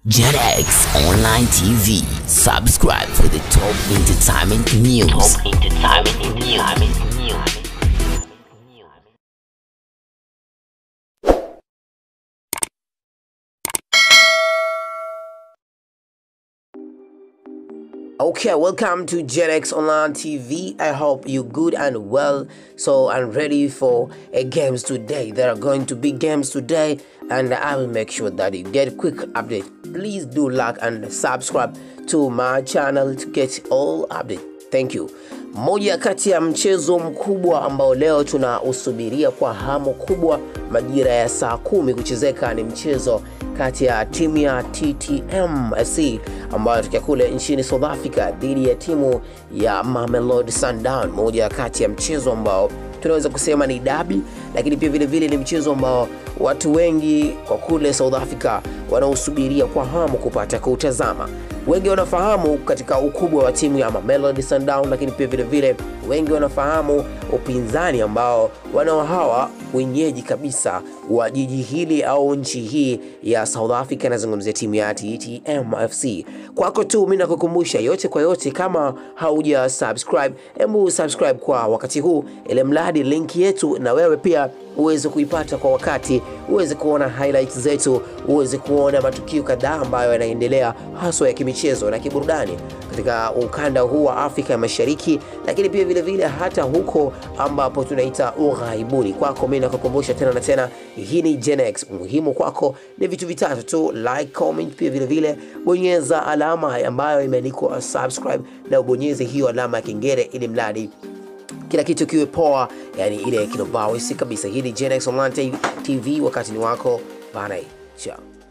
JetX Online TV. Subscribe for the top entertainment news. Top entertainment news. Okay, welcome to JetX Online TV. I hope you good and well. So I'm ready for a games today. There are going to be games today, and I will make sure that you get quick update. Please do like and subscribe to my channel to get all update. Thank you. Moja kati ya mchezo mkubwa ambao leo tunausubiria kwa hamu kubwa majira ya saa kumi kuchezeka ni mchezo kati ya timu ya TTM FC ambayo tukia kule nchini South Africa dhidi ya timu ya Mamelodi Sundown, moja kati ya mchezo ambao tunaweza kusema ni dabi, lakini pia vile vile ni mchezo ambao watu wengi kwa kule South Africa wanaosubiria kwa hamu kupata kuutazama. Wengi wanafahamu katika ukubwa wa timu ya Mamelodi Sundown, lakini pia vile vile wengi wanafahamu upinzani ambao wanao hawa wenyeji kabisa wa jiji hili au nchi hii ya South Africa. Nazungumzia timu ya TTM FC. Kwako tu mimi nakukumbusha yote kwa yote, kama hauja subscribe, hebu subscribe kwa wakati huu, ili mradi link yetu na wewe pia uweze kuipata kwa wakati, uweze kuona highlights zetu, uweze kuona matukio kadhaa ambayo yanaendelea haswa ya kimichezo na kiburudani katika ukanda huu wa Afrika ya Mashariki, lakini pia vile vile hata huko ambapo tunaita ughaibuni. Kwako mimi nakukumbusha tena na tena, hii ni Gen X. Muhimu kwako ni vitu vitatu tu, like, comment, pia vile vile bonyeza alama ambayo imeandikwa subscribe na ubonyeze hiyo alama ya kengele ili mradi kila kitu kiwe poa, yani ile kinobawisi kabisa. Hii ni Gen X Online TV, wakati ni wako bana, ciao.